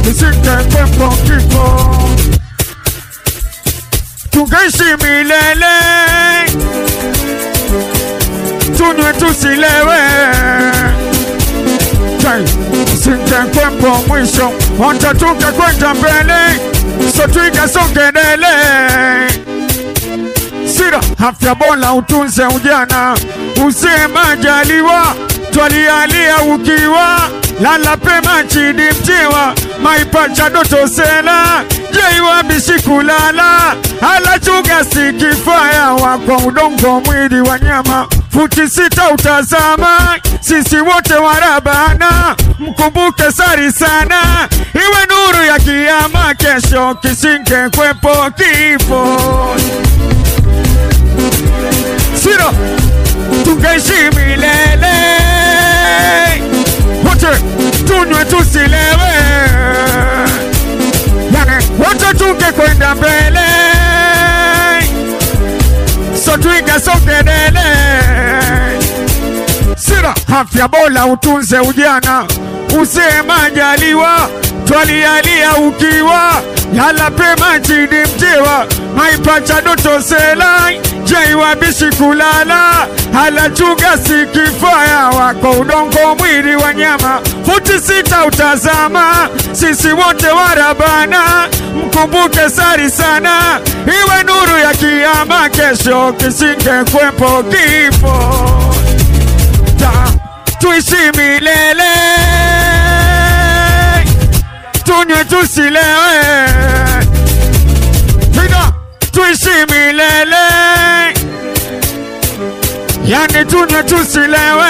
kisingekwepo kifo tungeishi milele tunywe tusilewe Kai, singekwepo mwisho hata tungekwenda mbele so tuikasongelele sira afya bora utunze ujana uzee majaliwa twalialia ukiwa lala pema chini mtiwa maipacha doto sela jeiwa bishikulala alachuga sikifaya wako udongo mwili wa nyama futi sita utazama sisi wote warabana mkumbuke sari sana iwe nuru ya kiama kesho kisinge kwepo kifo sira tungeishi milele wote tunywe tusilewe yani wote tungekwenda mbele so tuigasongelele sira afya bora utunze ujana uzee majaliwa twalialia ukiwa yala pema chini mtiwa maipacha doto sela jaiwa bishi kulala halachuga sikifaya wako udongo mwili wa nyama futi sita utazama sisi wote warabana mkumbuke sari sana iwe nuru ya kiama kesho kisinge kwepo kifo Ta, tuishi milele tunywe tusilewe Piga, tuishi milele yani tunywe tusilewe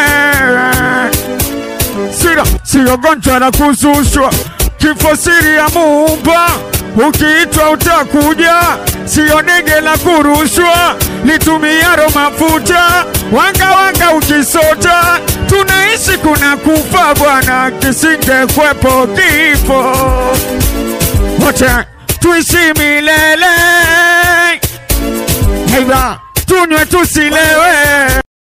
sira siyo gonjwa la kuzushwa kifo siri ya muumba ukiitwa utakuja siyo ndege la kurushwa litumiaro mafuta wanga wanga ukisota tunaishi kuna kufa bwana kisinge kwepo kifo wote tuishi milele Heiba, tunywe tusilewe